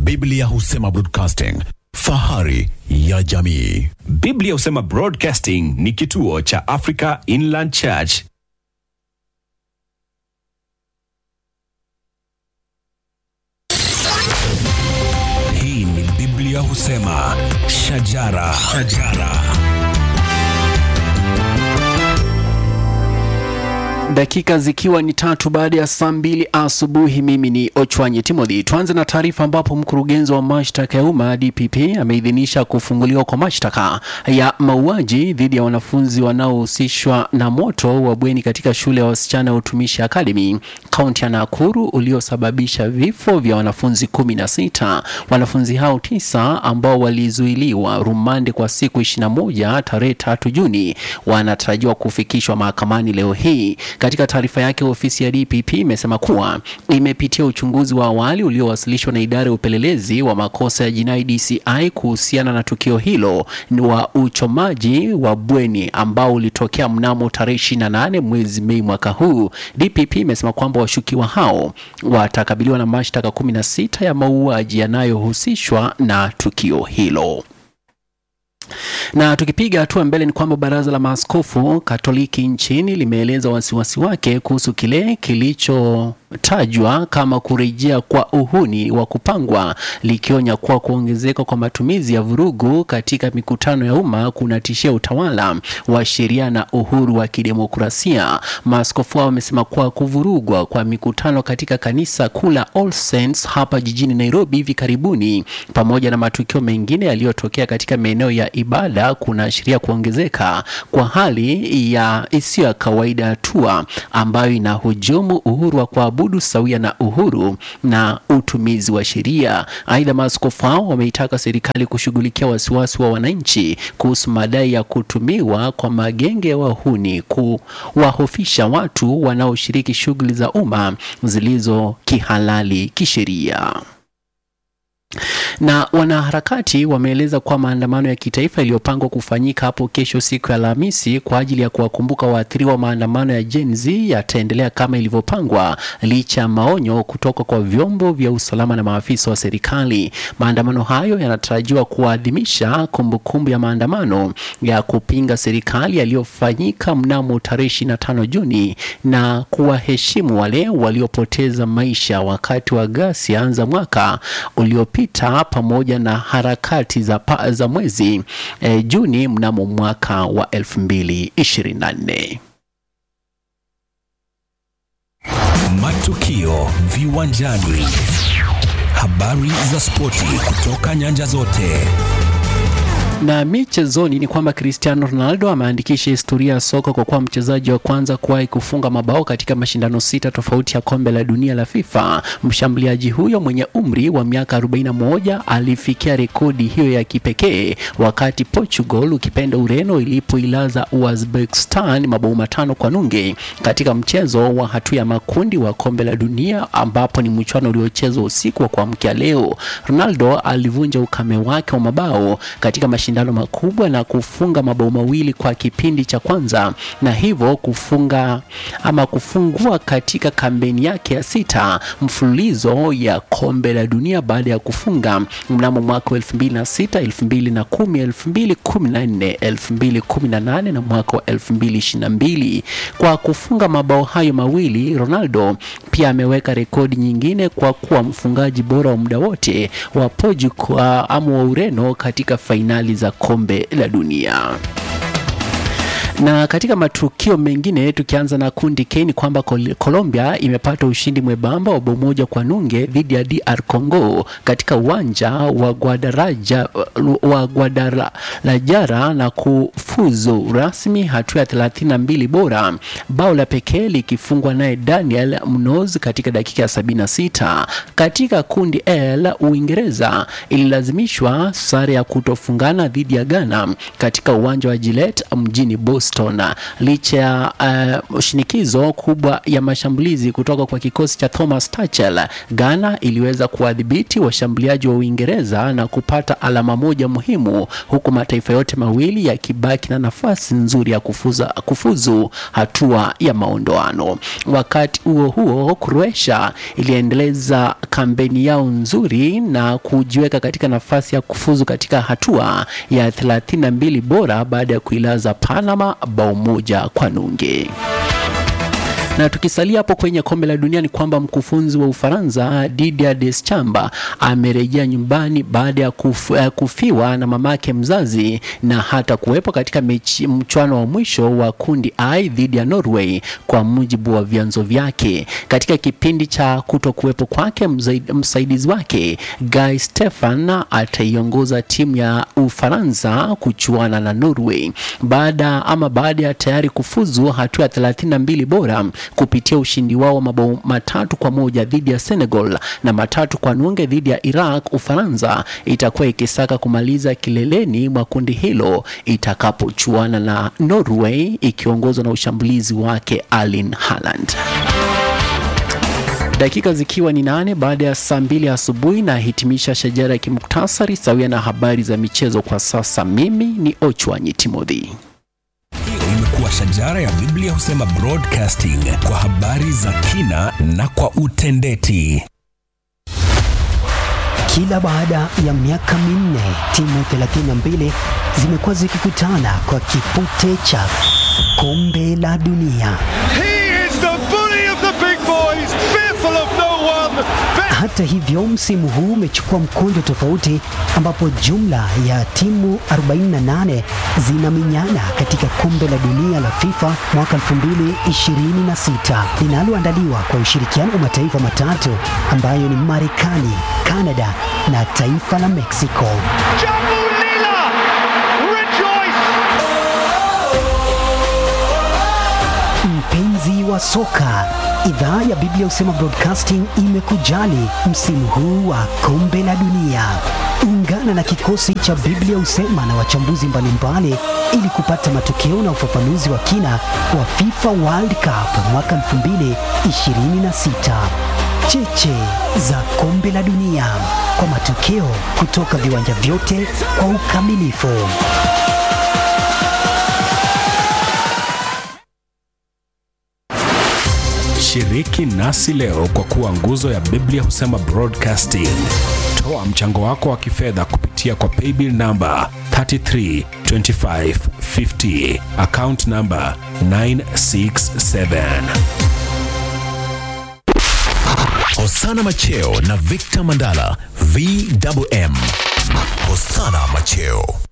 Biblia husema broadcasting, fahari ya jamii. Biblia husema Broadcasting ni kituo cha Africa Inland Church. Hii ni Biblia husema shajara, shajara. Dakika zikiwa ni tatu baada ya saa mbili asubuhi. Mimi ni Ochwanyi Timothy. Tuanze na taarifa ambapo mkurugenzi wa mashtaka ya umma DPP ameidhinisha kufunguliwa kwa mashtaka ya mauaji dhidi ya wanafunzi wanaohusishwa na moto wa bweni katika shule ya wasichana ya Utumishi Academy kaunti ya Nakuru uliosababisha vifo vya wanafunzi kumi na sita. Wanafunzi hao tisa ambao walizuiliwa rumande kwa siku 21 tarehe tatu Juni wanatarajiwa kufikishwa mahakamani leo hii. Katika taarifa yake, ofisi ya DPP imesema kuwa imepitia uchunguzi wa awali uliowasilishwa na idara ya upelelezi wa makosa ya jinai DCI kuhusiana na tukio hilo ni wa uchomaji wa bweni ambao ulitokea mnamo tarehe 28 mwezi Mei mwaka huu. DPP imesema kwamba washukiwa hao watakabiliwa na mashtaka 16 ya mauaji yanayohusishwa na tukio hilo. Na tukipiga hatua mbele ni kwamba baraza la maaskofu Katoliki nchini limeeleza wasiwasi wake kuhusu kile kilichotajwa kama kurejea kwa uhuni wa kupangwa, likionya kuwa kuongezeka kwa matumizi ya vurugu katika mikutano ya umma kunatishia utawala wa sheria na uhuru wa kidemokrasia. Maaskofu hao wamesema kuwa kuvurugwa kwa mikutano katika kanisa kuu la All Saints hapa jijini Nairobi hivi karibuni pamoja na matukio mengine yaliyotokea katika maeneo ya ibada kunaashiria kuongezeka kwa hali ya isiyo ya kawaida, hatua ambayo inahujumu uhuru wa kuabudu sawia na uhuru na utumizi wa sheria. Aidha, maaskofu hao wameitaka serikali kushughulikia wasiwasi wa wananchi kuhusu madai ya kutumiwa kwa magenge ya wahuni kuwahofisha watu wanaoshiriki shughuli za umma zilizo kihalali kisheria na wanaharakati wameeleza kuwa maandamano ya kitaifa yaliyopangwa kufanyika hapo kesho siku ya Alhamisi kwa ajili ya kuwakumbuka waathiriwa wa maandamano ya Gen Z yataendelea kama ilivyopangwa licha ya maonyo kutoka kwa vyombo vya usalama na maafisa wa serikali. Maandamano hayo yanatarajiwa kuadhimisha kumbukumbu ya maandamano ya kupinga serikali yaliyofanyika mnamo tarehe 25 Juni na kuwaheshimu wale waliopoteza maisha wakati wa ghasia za mwaka uliopita pamoja na harakati za, pa, za mwezi eh, Juni mnamo mwaka wa 2024. Matukio viwanjani, habari za spoti kutoka nyanja zote. Na michezoni ni kwamba Cristiano Ronaldo ameandikisha historia ya soka kwa kuwa mchezaji wa kwanza kuwahi kufunga mabao katika mashindano sita tofauti ya kombe la dunia la FIFA. Mshambuliaji huyo mwenye umri wa miaka 41 alifikia rekodi hiyo ya kipekee wakati Portugal ukipenda Ureno ilipoilaza Uzbekistan mabao matano kwa nunge katika mchezo wa hatua ya makundi wa kombe la dunia ambapo ni mchuano uliochezwa usiku wa kuamkia leo. Ronaldo alivunja ukame wake wa mabao katika mashindano makubwa na kufunga mabao mawili kwa kipindi cha kwanza na hivyo kufunga ama kufungua katika kampeni yake ya sita mfululizo ya kombe la dunia baada ya kufunga mnamo mwaka wa 2006, 2010, 2014, 2018 na mwaka wa 2022. Kwa kufunga mabao hayo mawili, Ronaldo pia ameweka rekodi nyingine kwa kuwa mfungaji bora wa muda wote wa Portugal ama wa Ureno katika fainali za kombe la dunia. Na katika matukio mengine tukianza na kundi K ni kwamba Col Colombia imepata ushindi mwembamba wa bao moja kwa nunge dhidi ya DR Congo katika uwanja wa Guadaraja wa Guadalajara na kufuzu rasmi hatua ya 32 bora, bao la pekee likifungwa naye Daniel Munoz katika dakika ya 76. Katika kundi L Uingereza ililazimishwa sare ya kutofungana dhidi ya Ghana katika uwanja wa Gillette mjini Boston Kingston. Licha ya uh, shinikizo kubwa ya mashambulizi kutoka kwa kikosi cha Thomas Tuchel, Ghana iliweza kuwadhibiti washambuliaji wa Uingereza na kupata alama moja muhimu, huku mataifa yote mawili yakibaki na nafasi nzuri ya kufuza, kufuzu hatua ya maondoano. Wakati huo huo, Croatia iliendeleza kampeni yao nzuri na kujiweka katika nafasi ya kufuzu katika hatua ya 32 bora baada ya kuilaza Panama bao moja kwa nunge na tukisalia hapo kwenye kombe la dunia ni kwamba mkufunzi wa Ufaransa Didier Deschamps amerejea nyumbani baada ya kuf, uh, kufiwa na mamake mzazi na hata kuwepo katika mechi mchwano wa mwisho wa kundi I dhidi ya Norway, kwa mujibu wa vyanzo vyake. Katika kipindi cha kuto kuwepo kwake, msaidizi wake Guy Stefan ataiongoza timu ya Ufaransa kuchuana na Norway baada ama baada ya tayari kufuzu hatua ya 32 bora kupitia ushindi wao wa mabao matatu kwa moja dhidi ya Senegal na matatu kwa nunge dhidi ya Iraq. Ufaransa itakuwa ikisaka kumaliza kileleni mwa kundi hilo itakapochuana na Norway ikiongozwa na ushambulizi wake Erling Haaland. Dakika zikiwa ni nane baada ya saa mbili asubuhi na hitimisha shajara ya kimuktasari sawia na habari za michezo kwa sasa. Mimi ni Ochwanyi Timothy. Hiyo imekuwa shajara ya Biblia husema broadcasting kwa habari za kina na kwa utendeti. Kila baada ya miaka minne timu 32 zimekuwa zikikutana kwa kipute cha kombe la dunia. He is the bully of the big boys, fearful of no one. Hata hivyo, msimu huu umechukua mkondo tofauti, ambapo jumla ya timu 48 zinaminyana katika kombe la dunia la FIFA mwaka 2026 linaloandaliwa kwa ushirikiano wa mataifa matatu ambayo ni Marekani, Kanada na taifa la Mexico. Jambu Lila, rejoice! Mpenzi wa soka, idhaa ya Biblia husema Broadcasting imekujali msimu huu wa kombe la dunia. Ungana na kikosi cha Biblia husema na wachambuzi mbalimbali ili kupata matokeo na ufafanuzi wa kina wa FIFA World Cup mwaka 2026. Cheche za kombe la dunia kwa matokeo kutoka viwanja vyote kwa ukamilifu. Shiriki nasi leo kwa kuwa nguzo ya Biblia husema broadcasting. Toa mchango wako wa kifedha kupitia kwa paybill namba 332550 account namba 967. Hosana Macheo na Victor Mandala VMM. Hosana Macheo.